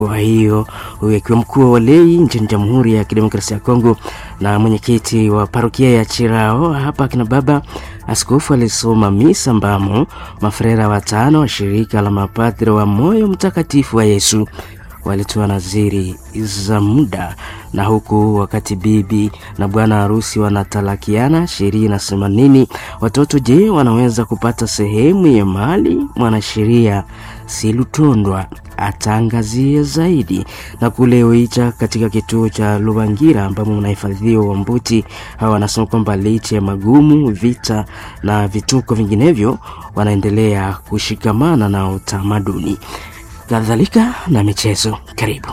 Kwa hiyo huyu akiwa mkuu wa walei nchini Jamhuri ya Kidemokrasia ya Kongo na mwenyekiti wa parokia ya Chirao hapa akina baba askofu alisoma misa ambamo mafrera watano wa shirika la mapadri wa Moyo Mtakatifu wa Yesu walitoa naziri za muda, na huku wakati bibi na bwana harusi wanatalakiana, sheria inasema nini? Watoto je, wanaweza kupata sehemu ya mali? Mwanasheria Silutondwa ataangazia zaidi. Na kule Oicha katika kituo cha Lubangira ambamo mnahifadhiwa Wambuti, hawa wanasema kwamba licha ya magumu, vita na vituko vinginevyo, wanaendelea kushikamana na utamaduni kadhalika na michezo. Karibu.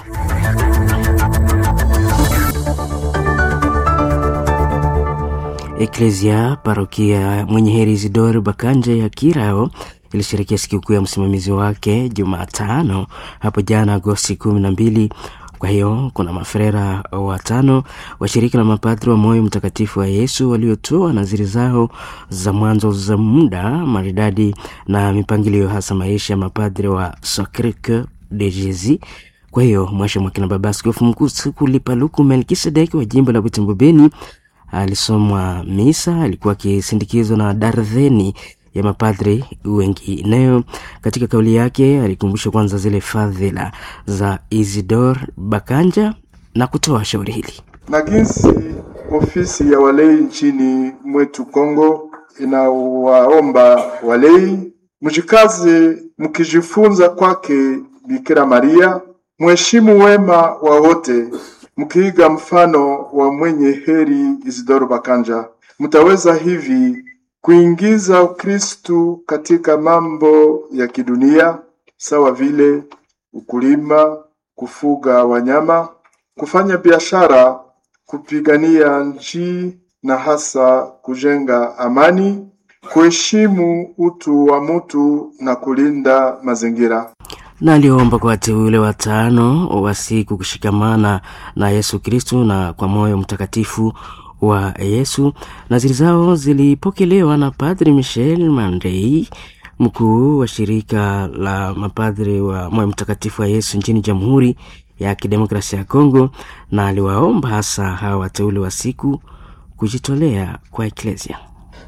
Eklesia parokia mwenye heri Isidori Bakanje ya Kirao ilisherekea sikukuu ya msimamizi wake Jumatano hapo jana Agosti kumi na mbili. Kwa hiyo kuna mafrera watano wa shirika la mapadri wa Moyo Mtakatifu wa Yesu waliotoa naziri zao za mwanzo za muda maridadi na mipangilio hasa maisha ya mapadri wa Sacre Coeur de Jesus. Kwa hiyo mwasha mwakina baba askofu mkuu Sikulipaluku Melkisedeki wa jimbo la Butembo Beni alisomwa misa, alikuwa akisindikizwa na darzeni ya mapadri wengineo. Katika kauli yake alikumbusha kwanza zile fadhila za Isidor Bakanja na kutoa shauri hili na jinsi ofisi ya walei nchini mwetu Kongo inawaomba walei mjikaze mkijifunza kwake Bikira Maria, mheshimu wema wa wote, mkiiga mfano wa mwenye heri Isidoro Bakanja, mtaweza hivi kuingiza Ukristu katika mambo ya kidunia sawa vile ukulima, kufuga wanyama, kufanya biashara, kupigania nchi na hasa kujenga amani, kuheshimu utu wa mtu na kulinda mazingira na aliomba kwa wateule watano wa siku kushikamana na Yesu Kristu na kwa moyo mtakatifu wa Yesu. Naziri zao zilipokelewa na Padri Michel Mandei, mkuu wa shirika la mapadri wa moyo mtakatifu wa Yesu nchini Jamhuri ya Kidemokrasia ya Kongo, na aliwaomba hasa hawa wateule wa siku kujitolea kwa eklesia.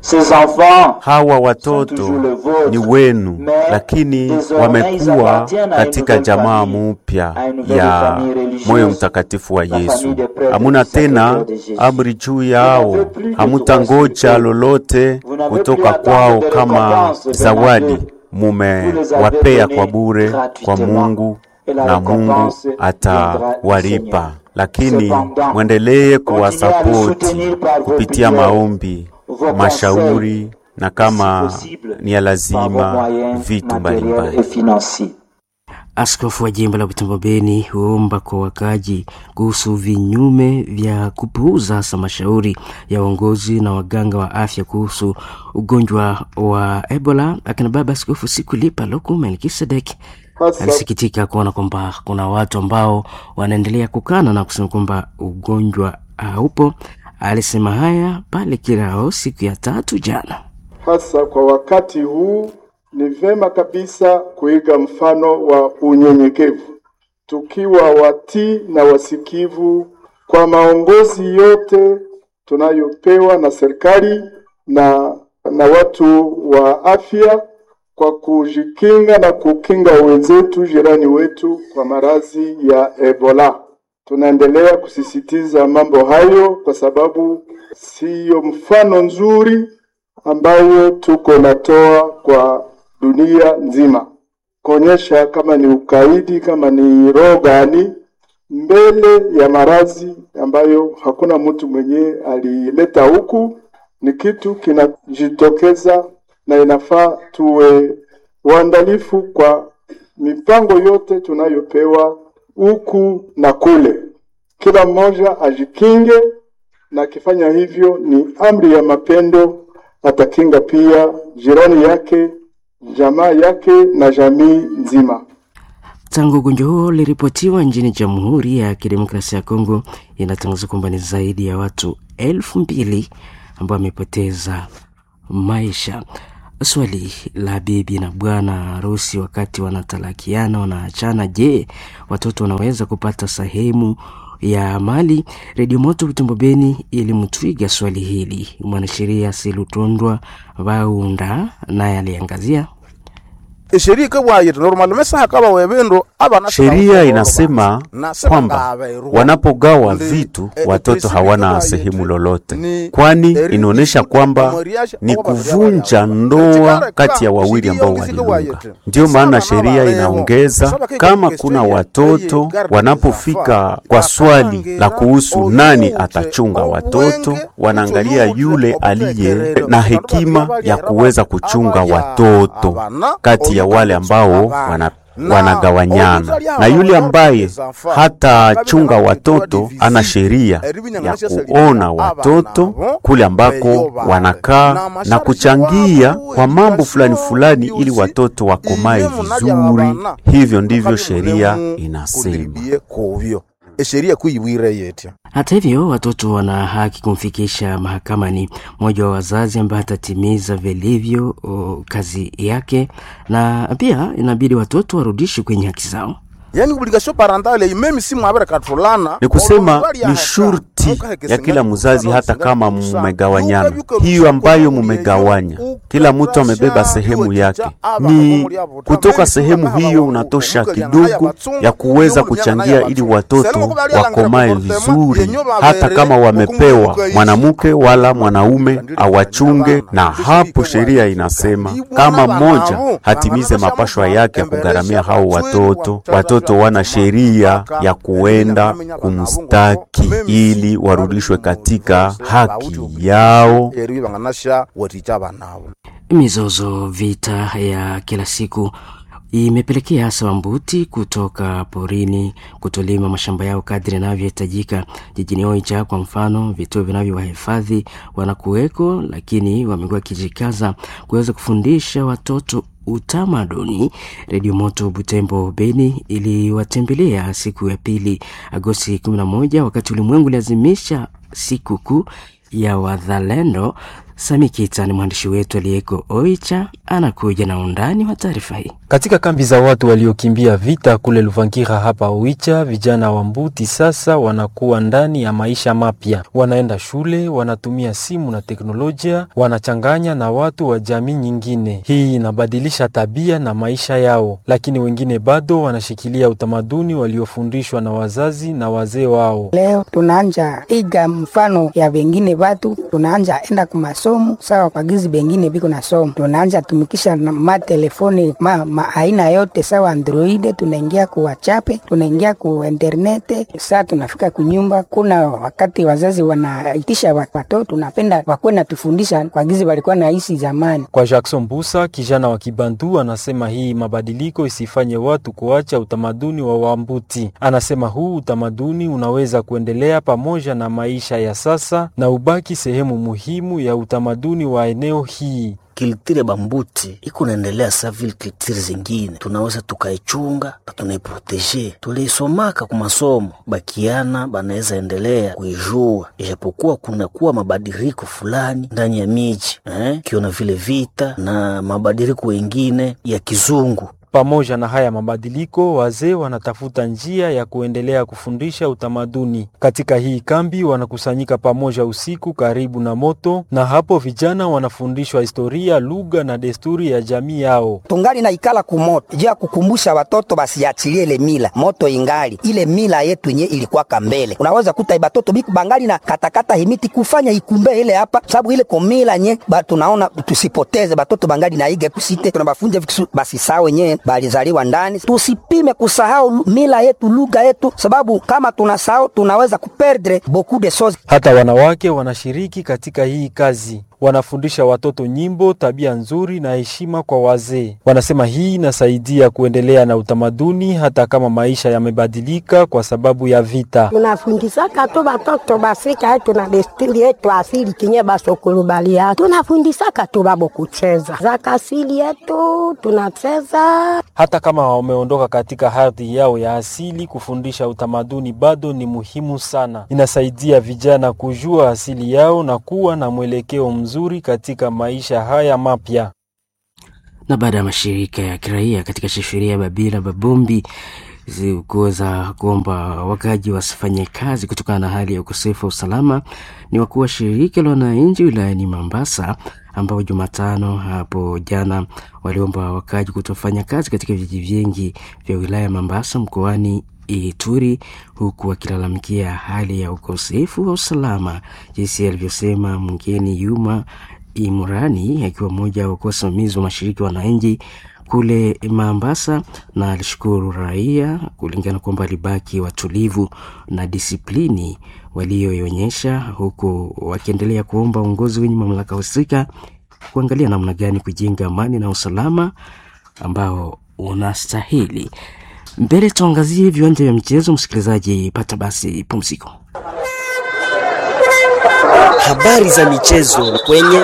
Hawa watoto ni wenu, lakini wamekuwa katika jamaa mupya ya moyo mtakatifu wa Yesu. Hamuna tena amri juu yao, hamutangoja lolote kutoka kwao kama zawadi. Mumewapea kwa bure kwa Mungu na Mungu atawalipa, lakini mwendelee kuwasapoti kupitia maombi mashauri na kama ni ya lazima vitu mbalimbali. Askofu wa jimbo la Butembo Beni huomba kwa wakaji kuhusu vinyume vya kupuuza hasa mashauri ya uongozi na waganga wa afya kuhusu ugonjwa wa Ebola. Akina baba Askofu Sikulipa Luku Melkisedek alisikitika kuona kwamba kuna watu ambao wanaendelea kukana na kusema kwamba ugonjwa haupo. Alisema haya pale Kirao siku ya tatu jana. Hasa kwa wakati huu ni vema kabisa kuiga mfano wa unyenyekevu, tukiwa watii na wasikivu kwa maongozi yote tunayopewa na serikali na, na watu wa afya kwa kujikinga na kukinga wenzetu jirani wetu kwa maradhi ya Ebola. Tunaendelea kusisitiza mambo hayo kwa sababu siyo mfano nzuri ambayo tuko natoa kwa dunia nzima, kuonyesha kama ni ukaidi, kama ni roho gani mbele ya maradhi ambayo hakuna mtu mwenye alileta huku. Ni kitu kinajitokeza na inafaa tuwe waandalifu kwa mipango yote tunayopewa huku na kule, kila mmoja ajikinge, na akifanya hivyo ni amri ya mapendo, atakinga pia jirani yake, jamaa yake na jamii nzima. Tangu ugonjwa huo uliripotiwa nchini Jamhuri ya Kidemokrasia ya Kongo, inatangaza kwamba ni zaidi ya watu elfu mbili ambao wamepoteza maisha. Swali la bibi na bwana harusi wakati wanatalakiana, wanaachana, je, watoto wanaweza kupata sehemu ya mali? Redio Moto Butembo Beni ilimtwiga swali hili mwanasheria Silutondwa Vaunda, naye aliangazia Sheria inasema kwamba wanapogawa vitu watoto hawana sehemu lolote, kwani inaonyesha kwamba ni kuvunja ndoa kati ya wawili ambao waliunga. Ndiyo maana sheria inaongeza kama kuna watoto, wanapofika kwa swali la kuhusu nani atachunga watoto, wanaangalia yule aliye na hekima ya kuweza kuchunga watoto kati ya wale ambao wana wanagawanyana na yule ambaye hatachunga watoto ana sheria ya kuona watoto kule ambako wanakaa na kuchangia kwa mambo fulani fulani, ili watoto wakomae vizuri. Hivyo ndivyo sheria inasema. Hata hivyo watoto wana haki kumfikisha mahakamani mmoja wa wazazi ambaye atatimiza vilivyo o, kazi yake, na pia inabidi watoto warudishwe kwenye haki zao. Yani obligation parentale meme si mwabere katulana Ni kusema ni shurti ya kila mzazi, hata kama mumegawanyana, hiyo ambayo mumegawanya, kila mtu amebeba sehemu yake, ni kutoka sehemu hiyo unatosha kidogo ya kuweza kuchangia ili watoto wakomae vizuri, hata kama wamepewa mwanamke wala mwanaume awachunge. Na hapo sheria inasema kama mmoja hatimize mapashwa yake ya kugharamia hao watoto, watoto wana sheria ya kuenda kumstaki ili warudishwe katika haki yao. Mizozo, vita ya kila siku imepelekea hasa Wambuti kutoka porini kutolima mashamba yao kadri yanavyohitajika. Jijini Oicha kwa mfano, vituo vinavyowahifadhi wanakuweko, lakini wamekuwa wakijikaza kuweza kufundisha watoto utamaduni. Redio Moto Butembo Beni iliwatembelea siku ya pili Agosti 11 wakati ulimwengu uliazimisha siku kuu ya wazalendo. Sami Kita ni mwandishi wetu aliyeko Oicha, anakuja na undani wa taarifa hii. Katika kambi za watu waliokimbia vita kule Luvangira hapa Oicha, vijana wa Mbuti sasa wanakuwa ndani ya maisha mapya. Wanaenda shule, wanatumia simu na teknolojia, wanachanganya na watu wa jamii nyingine. Hii inabadilisha tabia na maisha yao, lakini wengine bado wanashikilia utamaduni waliofundishwa na wazazi na wazee wao. Leo tunaanja iga mfano ya wengine watu, tunaanja enda kumasomo sawa kwa gizi bengine biko na somo, tunaanja tumikisha na matelefoni ma, ma aina yote sawa Android, tunaingia ku WhatsApp, tunaingia ku internete. Saa tunafika kunyumba, kuna wakati wazazi wanaitisha watoto, tunapenda wakuwe natufundisha kwa gizi walikuwa naishi zamani. Kwa Jackson Busa, kijana wa Kibantu, anasema hii mabadiliko isifanye watu kuacha utamaduni wa Wambuti. Anasema huu utamaduni unaweza kuendelea pamoja na maisha ya sasa na ubaki sehemu muhimu ya utamaduni wa eneo hii. Kiltire bambuti iko naendelea sa vile kiltire zingine, tunaweza tukaichunga na tunaiproteje. Tuliisomaka ku masomo, bakiana banaweza endelea kuijua, ijapokuwa kunakuwa mabadiliko fulani ndani ya miji eh, kiona vile vita na mabadiliko wengine ya kizungu pamoja na haya mabadiliko, wazee wanatafuta njia ya kuendelea kufundisha utamaduni. Katika hii kambi wanakusanyika pamoja usiku karibu na moto, na hapo vijana wanafundishwa historia, lugha na desturi ya jamii yao. tungali na ikala kumoto juu ya kukumbusha watoto basiachilie ile mila moto ingali ile mila yetu yenye ilikuwaka mbele. Unaweza kuta batoto biku bangali na katakata himiti kufanya ikumbe ile hapa, sababu ile komila nye ba, tunaona tusipoteze batoto bangali na ige kusite tunabafunja vikisu basi sawa wenyewe balizaliwa ndani. Tusipime kusahau mila yetu lugha yetu, sababu kama tunasahau tunaweza kuperdre beaucoup de choses. Hata wanawake wanashiriki katika hii kazi wanafundisha watoto nyimbo, tabia nzuri na heshima kwa wazee. Wanasema hii inasaidia kuendelea na utamaduni hata kama maisha yamebadilika kwa sababu ya vita. tunafundisaka tu batoto basika yetu na desturi yetu asili kinye basokulubalia tunafundisaka tu babo kucheza zaka asili yetu tunacheza Hata kama wameondoka katika ardhi yao ya asili, kufundisha utamaduni bado ni muhimu sana. Inasaidia vijana kujua asili yao na kuwa na mwelekeo mzuri katika maisha haya mapya. na baada ya mashirika ya kiraia katika sheria ya Babila Babombi kuweza kuomba wakaji wasifanye kazi kutokana na hali ya ukosefu wa usalama, ni wakuu wa shirika la wananchi wilayani Mambasa ambao Jumatano hapo jana waliomba wakaji kutofanya kazi katika vijiji vingi vya wilaya ya Mambasa mkoani Ituri, huku wakilalamikia hali ya ukosefu wa usalama, jinsi alivyosema mgeni Yuma Imurani akiwa mmoja wa wasimamizi wa mashirika ya wananchi kule Mambasa, na alishukuru raia kulingana kwamba alibaki watulivu na disiplini walioionyesha, huku wakiendelea kuomba uongozi wenye mamlaka husika kuangalia namna gani kujenga amani na usalama ambao unastahili. Mbele tuangazie viwanja vya michezo. Msikilizaji, pata basi pumziko. Habari za michezo kwenye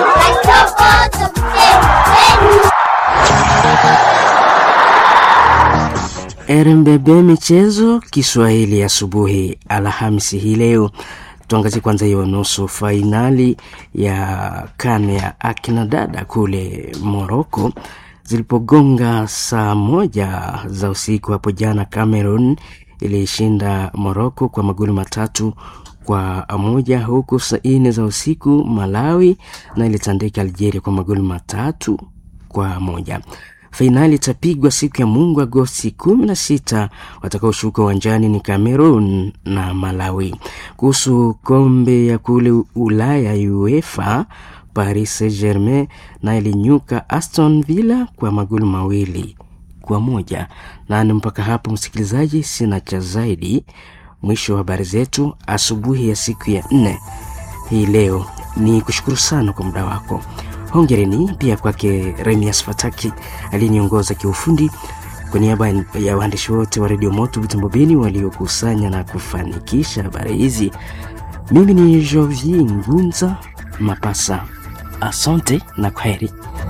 RMBB michezo Kiswahili asubuhi Alhamisi hii leo. Tuangazie kwanza hiyo nusu fainali ya kane ya akina dada kule Moroko zilipogonga saa moja za usiku hapo jana. Cameroon ilishinda Moroko kwa magoli matatu kwa moja, huku saa nne za usiku Malawi na ilitandika Algeria kwa magoli matatu kwa moja. Fainali itapigwa siku ya Mungu Agosti kumi na sita. Watakaoshuka uwanjani ni Cameroon na Malawi. Kuhusu kombe ya kule Ulaya UEFA, Paris Saint-Germain na ilinyuka Aston Villa kwa magoli mawili kwa moja. Nani mpaka hapo, msikilizaji, sina cha zaidi. Mwisho wa habari zetu asubuhi ya siku ya nne hii leo. Ni kushukuru sana kwa muda wako. Hongereni pia kwake Remias Fataki aliyeniongoza kiufundi. Kwa niaba ya waandishi wote wa redio Moto Vitambo Beni waliokusanya na kufanikisha habari hizi, mimi ni Jovi Ngunza Mapasa. Asante na kwaheri.